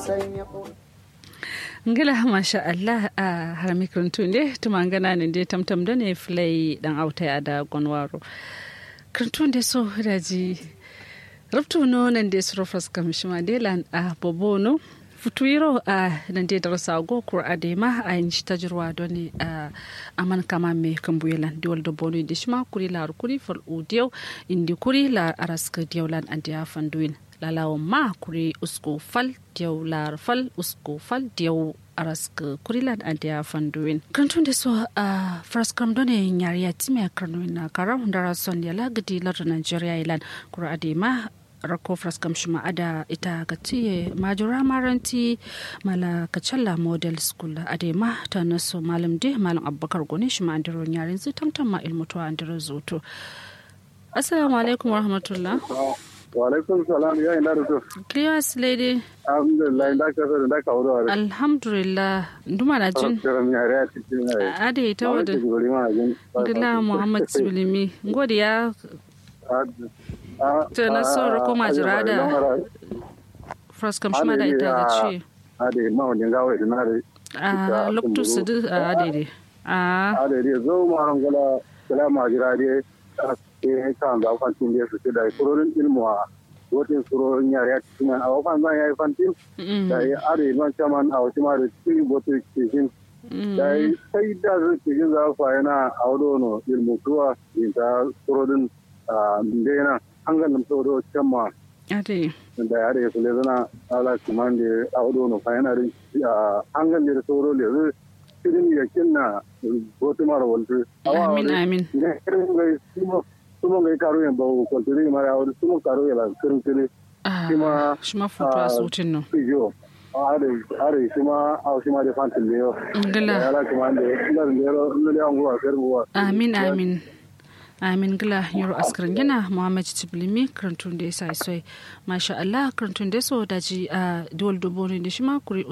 ngila masha Allah a harami kirintun ne tuma gana ne dai tamtam da ne filai dan auta ya da gwanwaro kirintun da so daji rubtu no nan da su rufas kamishima delan a bobono futuiro a nan da darasa go kur adema a yin shi tajirwa don ne a aman kama me kambuyelan diwal da bono da shima kuri la kuri fal udiyau indi kuri la araska diyaulan an da fanduin lalawan ma kuri usko fal diyau lar fal usko fal diyau araska kurilan a dia fanduin kantun da so a fraskam done yariya time karnuin na kara hundara son ya lagadi lar nigeria ilan kura adema rako fraskam shima ada ita ga tiye majura maranti mala kacalla model school adema ta naso malam de malam abubakar gone shima andiro yarin zai tamtama ilmutuwa andiro zoto assalamu alaikum warahmatullah Walaikun salam ya ina da to. Clears lady. Alhamdulillah da ka da ka wuro are. Alhamdulillah nduma na jin. Karam ya ra cikin ne. Ade ita wada. Dila Muhammad Sibilimi. Ngodi ya ta na so ko majira da fraskam shima da ita ga ce. Ade ma wani gawo ina da. A loktu su du a ade de. A. Ade de zo ma ran gala gala majira de. e kan ga fantin da su da kurorin ilmu a wotin kurorin yare a cikin a wafan zan yayi fantin da ya are man chaman a wasu ma da cikin boto cikin da ya sai da su cikin za su yana a wadono ilmu tuwa in ta kurorin ndena an ga nan tsoro chamma ade da ya are su le zana ala kuman da a wadono fa yana da an ga da tsoro le cikin yakin na boto mara waltu amin amin sumo ngai karo yan ba ko tiri mara awri sumo karo yala kirin tiri shima shima foto a sutin no yo are are shima aw shima de fantil yo ngala yala kuma de ndar ndero ndere angu wa serbu wa amin amin amin gila yaro askarin yana muhammad tiblimi karantun da ya sa isoi masha allah karantun da so daji a duwal dubo ne da shi ma kuri